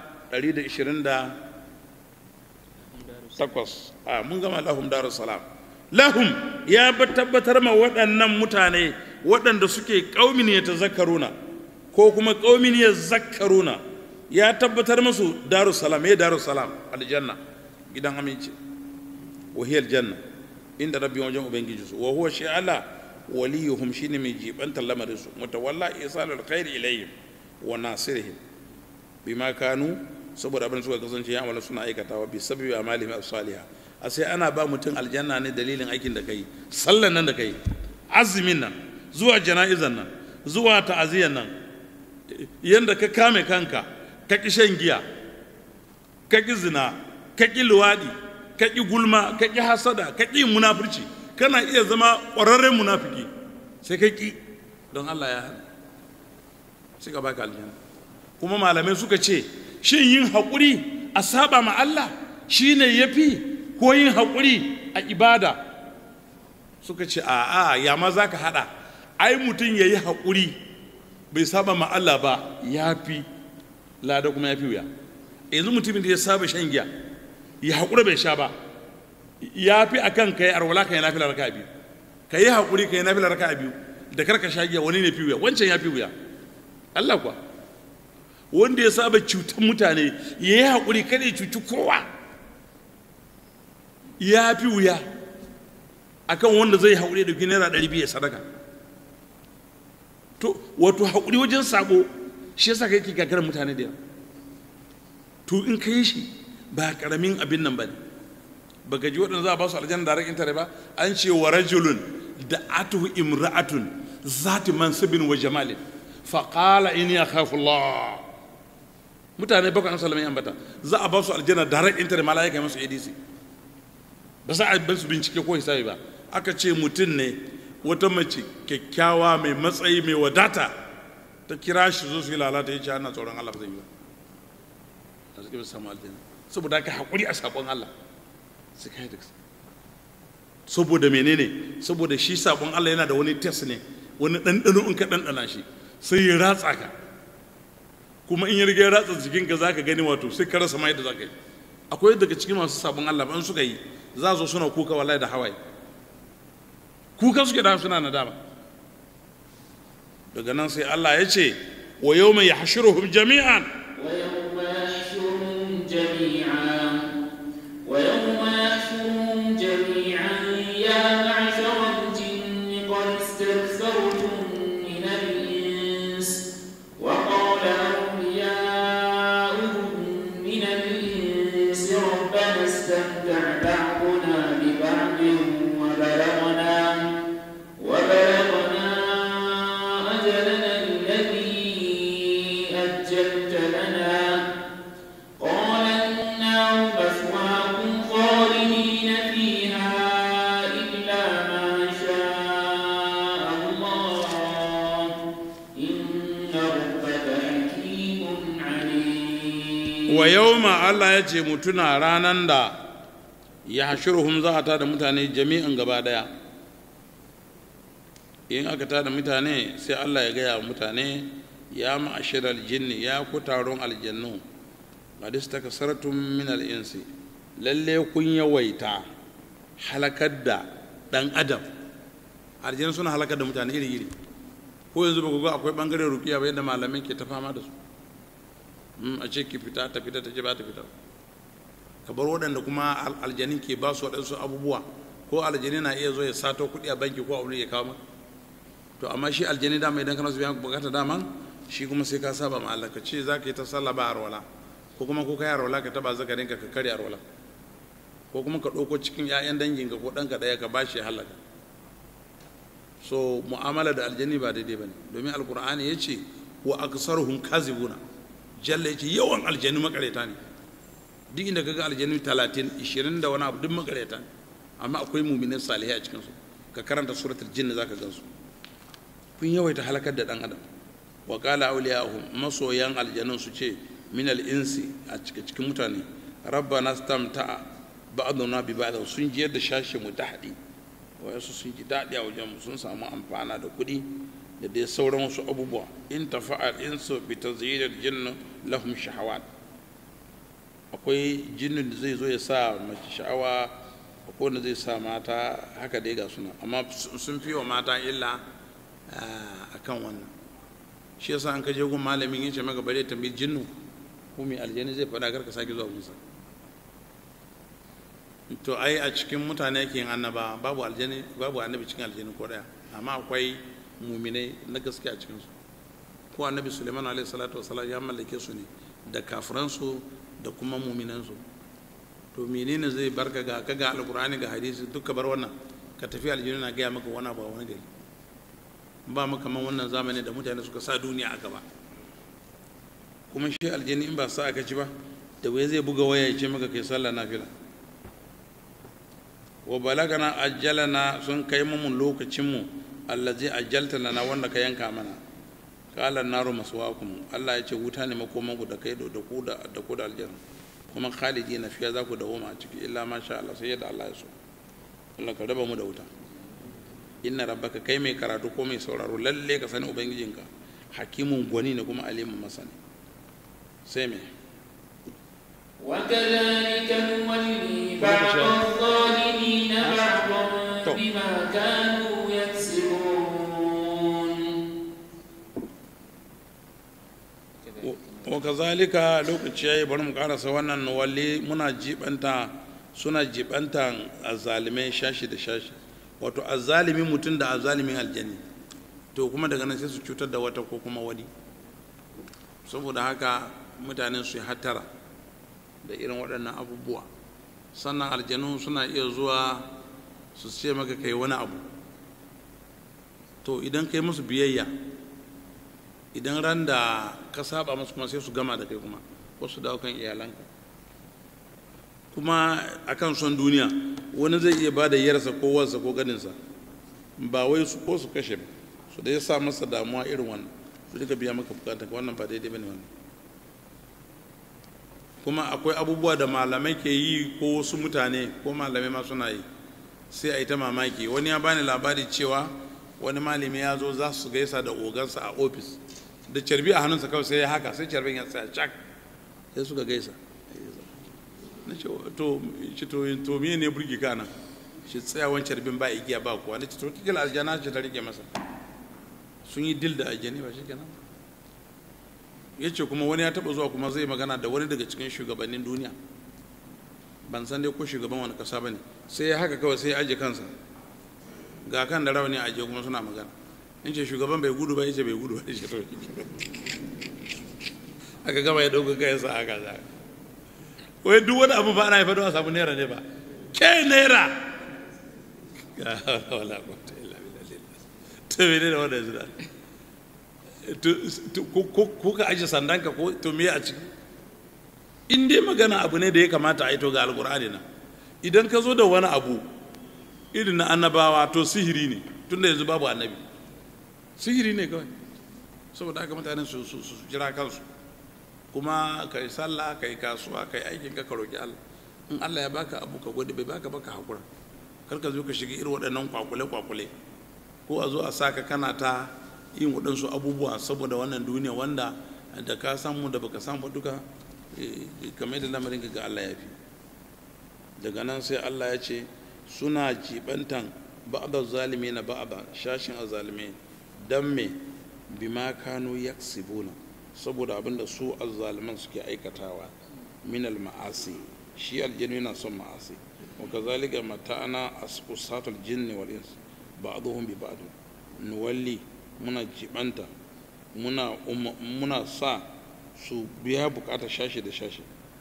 128 a mun gama lahum darus salam lahum ya tabbatar ma waɗannan mutane waɗanda suke ƙaumin ya tazakkaruna ko kuma ƙaumin ya zakkaruna ya tabbatar musu darus salam ya darus salam aljanna gidan aminci wahiyar janna inda rabbi wajen ubangiji su wa huwa shi Allah waliyuhum shine mai jibantar lamarin su mutawalla isalul khairi ilayhim wa nasirihim bima kanu saboda abin suka kasance ya amala suna aikatawa bi sababi amalihim as-salihah a sai ana ba mutum aljanna ne dalilin aikin da kai sallan nan da kai azumin nan zuwa jana'izan nan zuwa ta'aziyan nan yanda ka kame kanka ka ki shan giya ka ki zina ka ki luwadi ka ki gulma ka ki hasada ka ki munafurci kana iya zama ƙwararren munafiki sai ka ki don Allah ya hana sai ka baka aljanna kuma malamai suka ce shin yin haƙuri a saba ma Allah shi ne ya fi ko yin haƙuri a ibada suka ce a'a ya ma za ka haɗa ai mutum ya yi haƙuri bai saba ma Allah ba ya fi lada kuma ya fi wuya yanzu mutumin da ya saba shan giya ya haƙura bai sha ba ya fi a kan ka yi arwala ka yi nafilar raka biyu ka yi haƙuri ka yi nafilar raka biyu da karka sha giya wani ne fi wuya wancan ya fi wuya Allah kuwa wanda ya saba cutar mutane ya yi haƙuri kada ya cuci kowa ya fi wuya akan wanda zai haƙuri da dauki naira ɗari biyu ya sadaka to wato haƙuri wajen sabo shi yasa kai ke gagarar mutane da yawa to in ka yi shi ba ƙaramin abin nan ba ne ba ji waɗanda za a ba su aljanna da rakin tare ba an ce wa rajulun da atuhu imra'atun zati mansibin wa jamalin faƙala inni akhafu Allah mutane bakwai an salama ambata za a ba su aljanna da rakin tare malaika masu adc ba za a bar su bincike ko hisabi ba aka ce mutum ne wata mace kyakkyawa mai matsayi mai wadata ta kira shi zo su yi lalata ya ce ana tsoron Allah ba zai yi ba a suke ba samu aljanna saboda haka haƙuri a saƙon Allah su kai da saboda menene saboda shi saƙon Allah yana da wani test ne wani ɗanɗano in ka ɗanɗana shi sai ya ratsa ka kuma in ya riga ya ratsa jikinka za ka gani wato sai ka rasa ma yadda za ka yi akwai daga cikin masu sabon Allah ban suka yi za zo suna kuka wallahi da hawaye kuka suke da suna nadama daga nan sai Allah ya ce wa yau mai yahshuruhum jami'an ويوم يحشرهم جميعا ويوم يحشرهم جميعا يا معشر الجن قد استكثرتم من الإنس وقال أولياؤهم من الإنس ربنا استمتع بعضنا ببعض وبلغنا وبلغنا أجلنا الذي أجلت لنا قال النار مثواكم خالدين فيها إلا ما شاء الله إن ربك حكيم عليم wa yau ma Allah ya ce mutuna ranan da ya hashiruhum za a tada mutane jami'in gaba daya in aka tada mutane sai Allah ya gaya wa mutane ya ma'ashirar jinni ya ku taron aljannu qad istakasartum min al-insi lalle kun yawaita halakar da dan adam aljannu suna halakar da mutane iri iri ko yanzu ba ku ga akwai bangaren rukiya ba yadda malamai ke ta fama da su Mm, a ce ki fita ta fita ta ce ba ta fita ka bar waɗanda kuma al- aljanin ke ba su waɗansu abubuwa ko aljani na iya zo ya sato kuɗi a banki ko abu ya kawo maka to amma shi aljani dama idan kana su biyan bukata dama shi kuma sai ka saba ma Allah ka ce za ka yi ta sallah ba arwala ko kuma ko ka yi arwala ka taba zakarin ka ka karya arwala ko kuma ka ɗauko cikin 'ya'yan danginka ko ɗanka ɗaya ka bashi ya halaka so mu'amala da aljani ba daidai ba ne domin alkur'ani ya ce wa aksaruhum kazibuna jalla ya ce yawan aljanu makareta ne duk inda kaga aljanu talatin ishirin da wani abu duk makareta ne amma akwai muminin salihai a cikinsu ka karanta suratul jinn za ka gansu kun yawaita halakar da dan adam wa qala awliyahum masoyan aljanun su ce min al insi a cikin cikin mutane rabbana stamta ba'duna bi ba'd sun jiyar da shashi mu tahdi wayansu sun ji daɗi a wajen mu sun samu amfana da kuɗi da dai sauran wasu abubuwa in tafa'al insu bi tazyinil jinn lahum shahawat akwai jinnin da zai zo ya sa mace sha'awa akwai wanda zai sa mata haka dai ga suna amma sun fi wa mata illa a kan wannan shi yasa an kaje gun malamin yace maka bare tambayi jinnu ko mai aljani zai faɗa karka sake zuwa musa to ai a cikin mutane yake yin annaba babu aljani babu annabi cikin aljani ko daya amma akwai muminai na gaske a cikinsu ko annabi suleiman alaihi salatu wasalam ya mallake su ne da kafiransu da kuma muminansu to menene zai barka ga ka ga alkur'ani ga hadisi duka bar wannan ka tafi aljini na gaya maka wani abu a wani gari ba maka man wannan zamani da mutane suka sa duniya a gaba kuma shi aljini in ba sa aka ci ba da wai zai buga waya ya ce maka kai sallah nafila wa balagana ajjalana sun kai mu lokacin mu allazi ajjalta lana wanda ka yanka mana qala an-naru maswaakum Allah ya ce wuta ne makomanku da kai da ku da da ku da aljanna kuma khalidina fiya za ku dawo a ciki illa ma sha Allah sai yadda Allah ya so Allah ka raba mu da wuta inna rabbaka kai mai karatu ko mai sauraro lalle ka sani ubangijinka hakimun gwani ne kuma alimun masani sai me وكذلك نولي بعض الظالمين بعضا بما كانوا يكسبون wa kazalika lokaci yayi bari mu karasa wannan nuwalli muna jibanta suna jibantan azzalimai shashi da shashi wato azzalimin mutum da azzalimin aljani to kuma daga nan sai su cutar da wata ko kuma wani saboda haka mutane su yi hattara da irin waɗannan abubuwa sannan aljanu suna iya zuwa su ce maka kai wani abu to idan kai musu biyayya idan ran da ka saba musu kuma sai su gama da kai kuma ko su dawo kan iyalanka kuma akan son duniya wani zai iya ba da yarsa ko wansa ko ganinsa ba wai su ko su kashe ba su da ya sa masa damuwa irin wannan su duka biya maka bukata wannan ba daidai bane wannan kuma akwai abubuwa da malamai ke yi ko wasu mutane ko malamai ma suna yi sai a yi ta mamaki wani ya bani labari cewa wani malami ya zo za su gaisa da ogansa a ofis da carbi a hannunsa kawai sai ya haka sai carbin ya tsaya cak sai suka gaisa na ce to ce to to me ne burgi kana shi tsayawan carbin ba igiya ba kuwa na ce to kila aljana ce ta rike masa sun yi dil da aljani ba shi kenan ya ce kuma wani ya taba zuwa kuma zai magana da wani daga cikin shugabannin duniya ban san dai ko shugaban wani kasa ba ne sai ya haka kawai sai ya aje kansa ga kan da rawani aje kuma suna magana in ce shugaban bai gudu ba ya ce bai gudu ba ya ce to aka gama ya ɗauka kayan sa haka za wai duk wani abu ba ana haifar da a samu naira ne ba ke naira ga wala kwata illa billah to mene da wannan zuwa ko ka aje sandanka ko to me a ciki in dai magana abu ne da ya kamata a yi to ga alkur'ani na idan ka zo da wani abu irin na annabawa to sihiri ne tunda yanzu babu annabi sihiri ne kawai saboda haka mutane su su jira kansu kuma ka yi sallah ka yi kasuwa ka yi aikin ka ka roki Allah in Allah ya baka abu ka gode bai baka baka hakura kar ka zo ka shiga irin waɗannan kwakule kwakule ko a zo a saka kana ta yin waɗansu abubuwa saboda wannan duniya wanda da ka samu da baka samu duka kamar da lamarin ga Allah ya fi daga nan sai Allah ya ce suna jibantan ba'da zalimi na ba'da shashin azalimi dan me bima kanu yaksibuna saboda abinda su azzaliman suke aikatawa min ma'asi shi aljinu yana son ma'asi wa kazalika mata'ana asqusatul jinni wal ins ba'dhum bi ba'd nuwalli muna jibanta muna muna sa su biya bukatar shashi da shashi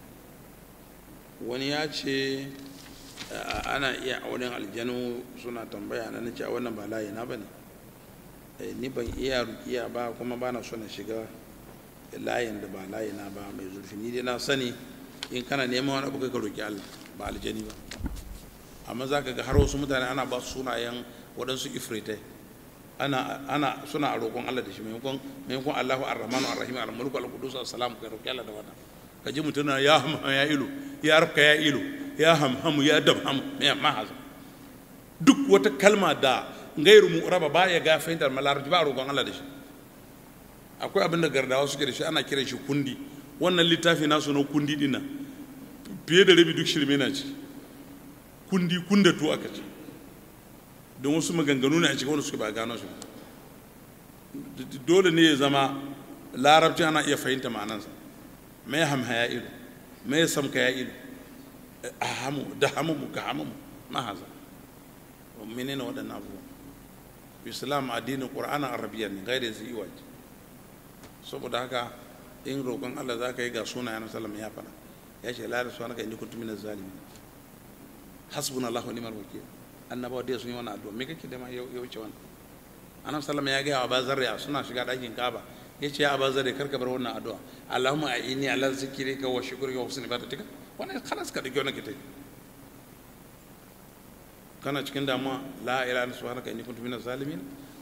wani ya ce ana iya auren aljanu suna tambaya na nace a wannan ba layi na bane ni ban iya rukiya ba kuma bana so na shiga layin da ba layi na ba mai zurfi ni dai na sani in kana neman wani abu ka roki Allah ba aljani ba amma za ka ga har wasu mutane ana ba su sunayen waɗansu ifritai ana ana suna a roƙon Allah da shi maimakon maimakon Allahu ar-Rahmanu ar-Rahim al-Mulku al-Qudus as-Salam ka roki Allah da wannan ka ji mutum na ya hamha ya ilu ya rabka ya ilu ya hamhamu ya dabhamu me ma haza duk wata kalma da gairu mu'raba ba ya ga fahimtar malarabci ba a roƙon Allah da shi akwai abin da gardawa suke da shi ana kiran shi kundi wannan littafi nasu na kundi dinnan fiye da rabi duk shirme na ci kundi kundatu aka ce don wasu maganganu ne a cikin wanda suke ba gano shi dole ne ya zama larabci ana iya fahimta ma'anansa mai hamha ya ilu mai samka ya ilu a hamu da hamu ka hamu ma haza mene ne waɗannan abubuwa islam addinin ƙur'anin arabiya ne gaire zai yi waje saboda haka in roƙon allah za ka yi ga sunayen sallam ya faɗa ya ce la da suwa naka inni kuntu minaz zalimin hasbuna allah wa ni'mal wakil annabawa dai sun yi wannan addu'a me kake da ma ya wuce wannan annabi sallama ya gaya wa bazarri suna shiga ɗakin kaba ya ce ya bazarri kar ka bar wannan addu'a allahumma a'ini ala zikrika wa shukrika wa husni ibadatika wannan khalas ka dake wannan kitai kana cikin damuwa la ilaha illa subhanaka inni kuntu minaz zalimin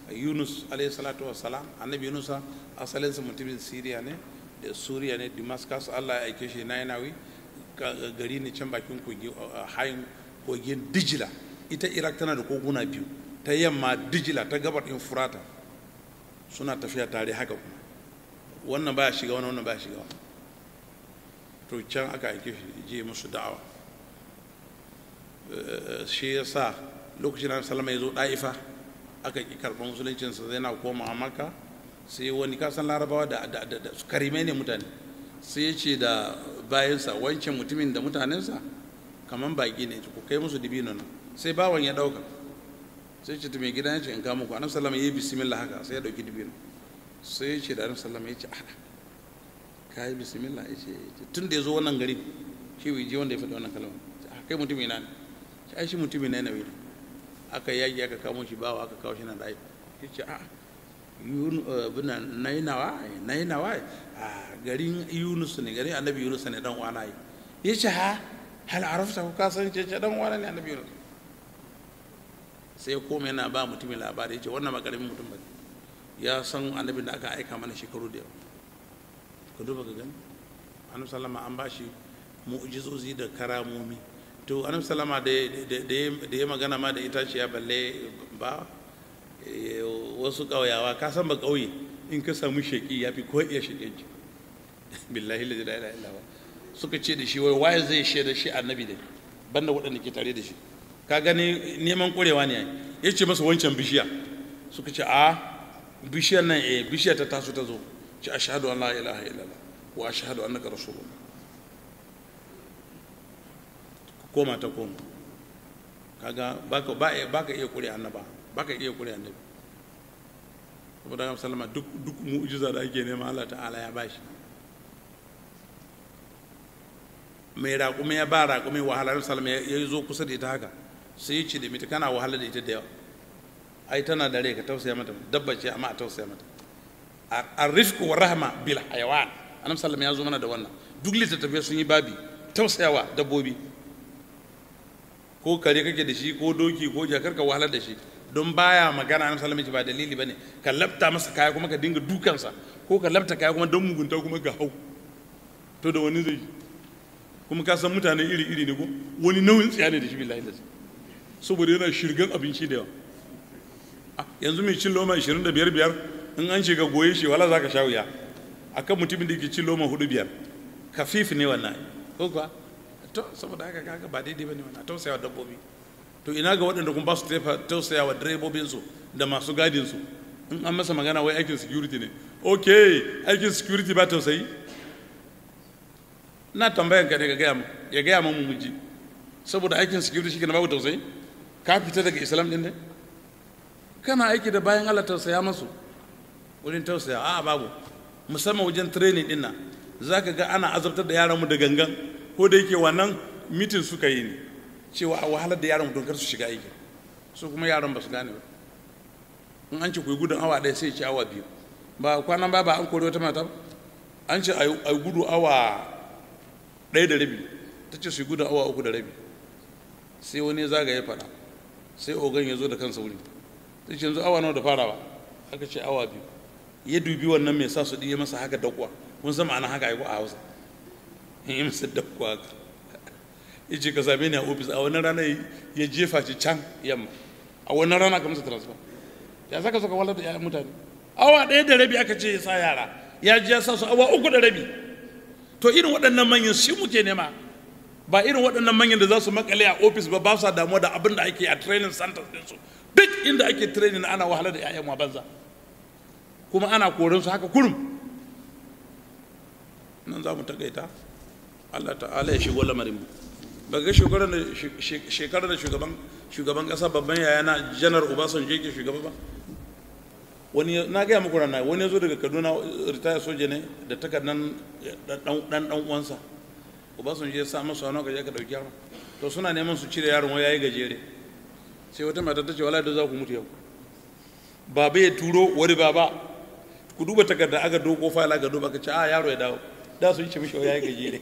yunus alayhi salatu wassalam annabi yunusa asalinsa mutumin siriya ne da suriya ne damascus allah ya aike shi na yanawi gari ne can bakin kogi hayin kogin dijila ita iraq tana da koguna biyu ta yamma dijila ta gabar in furata suna tafiya tare haka kuma wannan baya shiga wani wannan baya shiga wani to can aka aike shi je musu da'awa shi ya sa lokacin da salama ya zo ɗa'ifa aka ƙi karɓar musuluncinsa zai na koma a maka sai wani kasan larabawa da karime ne mutane sai ya ce da bayansa wancan mutumin da mutanensa kamar baƙi ne ku kai musu dibino nan sai bawan ya ɗauka sai ce mai gidan ya ce in kama ku annabi sallama ya yi bismillah haka sai ya ɗauki dibino sai ya ce da annabi sallama ya ce a ka yi bismillah ya ce tun da ya zo wannan gari shi bai je wanda ya faɗi wannan kalmar kai mutum ina ne shi ai shi mutum ina ne aka yaki aka kamo shi bawa aka kawo shi na ɗaya ya ce a bina nainawa nainawa a garin yunus ne garin annabi yunus ne dan uwana yi ya ce ha hal arafta ku kasan ce ce dan uwana ne annabi yunus sai koma yana ba mutumin labari ya ce wannan makaramin mutum ba ya san annabin da aka aika mana shekaru da yawa ka duba ka gani annabi sallama an ba shi mu'jizozi da karamomi to annabi sallama da ya magana ma da itaciya balle ba wasu ƙauyawa ka san ba ƙauye in ka samu sheƙi ya fi ko iya sheƙenci billahi la ilaha illa suka ce da shi wai waye zai shaida shi annabi da banda waɗanda ke tare da shi ka gani neman ƙurewa ne ya ce masa wancan bishiya suka ce a bishiyar nan eh bishiya ta taso ta zo ce ashhadu an la ilaha illallah wa ashhadu annaka rasulullah koma ta koma kaga baka baka iya ƙure annaba baka iya ƙure annabi saboda haka sallama duk duk mu'jiza da ake nema Allah ta'ala ya bashi mai raƙumi ya ba raƙumi wahalar salama ya zo kusa da ita haka sai ya ce da mita kana wahala da ita da yawa ai tana da rai ka tausaya mata dabba ce amma a tausaya mata a rifku wa rahma bil hayawan annabi sallallahu ya zo mana da wannan duk littattafai sun yi babi tausayawa dabbobi ko kare kake da shi ko doki ko jakar ka wahalar da shi don baya magana annabi sallallahu ba dalili bane ka labta masa kaya kuma ka dinga dukansa ko ka labta kaya kuma don mugunta kuma ga hau to da wani zai kuma ka san mutane iri iri ne ko wani nauyin tsiya ne da shi billahi da saboda yana shirgan abinci da yawa yanzu mai cin loma 25 biyar in an shiga goye shi wala zaka sha wuya akan mutumin da ke cin loma hudu biyar kafif ne wannan ko kuwa to saboda haka kaga ba daidai bane wannan tausayawa dabbobi to ina ga waɗanda kuma ba su tausayawa direbobinsu da masu gadinsu in an masa magana wai aikin security ne ok aikin security ba tausayi na tambayan ka ne ga gaya ya gaya mu mu ji saboda aikin security shi na babu tausayi ka fita daga islam din ne kana aiki da bayan Allah tausaya masu wurin tausaya a babu musamman wajen training din nan zaka ga ana azabtar da yaran mu da gangan ko da yake wannan mitin suka yi ne cewa a wahalar da yaran mutum kar su shiga aiki su kuma yaran ba su gane ba in an ce ku yi gudun awa ɗaya sai ce awa biyu ba kwanan ba ba an kori wata mata an ce a yi gudu awa ɗaya da rabi ta ce su yi gudun awa uku da rabi sai wani zaga ya fara sai ogan ya zo da kansa wuri ta ce yanzu awa nawa da farawa aka ce awa biyu ya dubi wannan mai sa su ɗiye masa haka dakwa kun san ma'ana haka aiko a hausa in yi masa dakwa haka ya ce ka same ni a ofis a wannan rana ya jefa shi can yamma a wannan rana ka masa transfer ya saka suka walar da yayan mutane awa ɗaya da rabi aka ce ya sa yara ya ji ya sa su awa uku da rabi to irin waɗannan manyan shi muke nema ba irin waɗannan manyan da za su makale a ofis ba ba sa damuwa da abin da ake a training centers ɗinsu duk inda ake training ana wahala da 'ya'yan wa banza kuma ana korinsu haka kurum nan za mu takaita Allah ta'ala ya shigo lamarin mu ba ga shekarar da shugaban shugaban kasa babban yaya na janar obasanjo yake shugaba ba wani na gaya muku rana wani ya zo daga kaduna ritaya soja ne da takardan dan dan uwansa obasanjo ya sa masa wani ka je ka dauki yaron to suna neman su cire yaron wai yayi gajere sai wata mata ta ce wala da za ku mutu yau baba ya turo wani baba ku duba takarda aka doko fayil aka duba ka ce a yaro ya dawo da sun ce mishi yayi gajere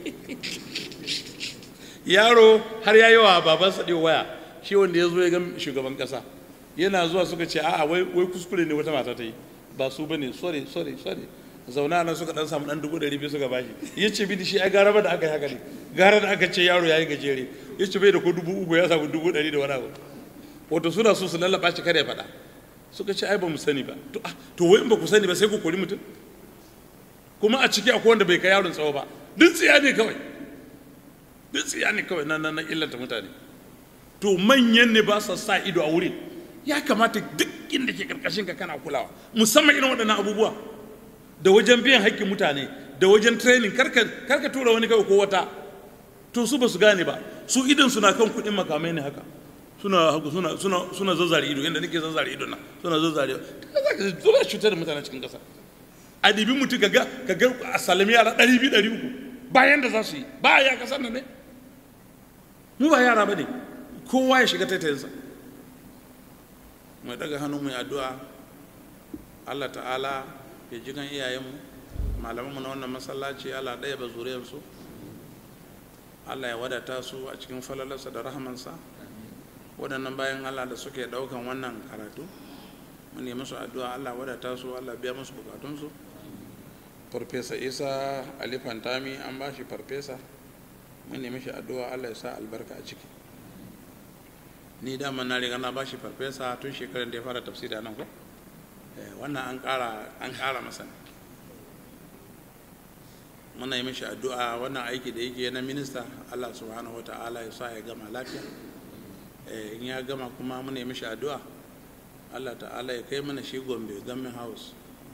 yaro har ya yi wa babansa ɗin waya shi wanda ya zo ya ga shugaban ƙasa yana zuwa suka ce a'a wai wai kuskure ne wata mata ta yi ba su bane sorry sorry sorry zauna nan suka dan samu dan dubu ɗari biyu suka bashi ya ce bi shi ai gara ba da aka yi haka ne gara da aka ce yaro ya yi gajere ya ce bai da ko dubu uku ya samu dubu ɗari da wani abu wato suna so su lallaba shi kada ya faɗa suka ce ai ba mu sani ba to ah to wai in ba ku sani ba sai ku kori mutum kuma a ciki akwai wanda bai kai yaron tsawo ba duk tsiya ne kawai duk tsiya ne kawai na na illata mutane to manyan ne ba sa sa ido a wurin ya kamata duk inda ke karkashin ka kana kulawa musamman irin waɗannan abubuwa da wajen biyan haƙƙin mutane da wajen training karka karka tura wani kawai ko wata to su ba su gane ba su idan suna kan kuɗin makamai ne haka suna haka suna suna suna zazzare ido yanda nake zazzare ido na suna zazzare ta za ka zo cutar da mutane cikin ƙasa a ɗibi mutum kaga kaga a salami yara ɗari biyu ɗari uku bayan da za su yi ba ya kasar nan ne mu ba yara ba ne kowa ya shiga taitayinsa mai daga hannu mai addu'a allah ta'ala ya ji kan iyayenmu malamanmu na wannan masallaci allah ɗaya ba zuriyarsu allah ya wadata su a cikin falalarsa da rahamansa waɗannan bayan allah da suke ɗaukan wannan karatu mun nemi su addu'a allah wadata su allah biya musu bukatunsu farfesa isa ali fantami an ba shi farfesa mun nemi shi addu'a allah ya sa albarka a ciki ni dama na riga na ba shi farfesa tun shekarar da ya fara tafsiri nan ko wannan an ƙara an ƙara masa muna yi mishi addu'a wannan aiki da yake na minista allah subhanahu wa ta'ala ya sa ya gama lafiya in ya gama kuma muna yi mishi addu'a allah ta'ala ya kai mana shi gombe gamin house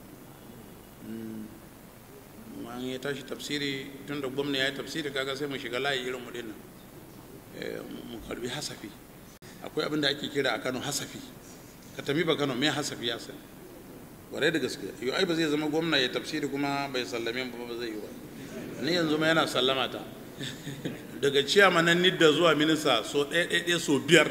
an ya tashi tafsiri tun da gwamna ya yi tafsiri kaga sai mu shiga layi irin mu dinnan mu karbi hasafi akwai abin da ake kira a kano hasafi ka tami ba kano mai hasafi ya sani warai da gaske yau ai ba zai zama gwamna ya tafsiri kuma bai sallame ba ba zai yi ba ni yanzu ma yana sallama ta daga ciyama nan nidda zuwa minista so ɗaya ɗaya so biyar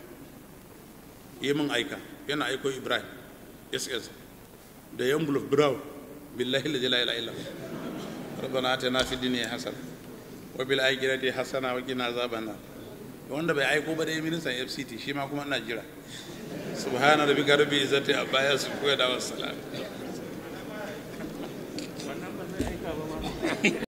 yi min aika yana aiko ibrahim ss da yan buluf brown billahi la ilaha illa ربنا اتنا في الدنيا حسنه وبالاخره حسنه وقنا عذاب النار wanda bai aiko ba dai ministan fct shi ma kuma ina jira subhana rabbika rabbil izzati amma yasifun wa salamun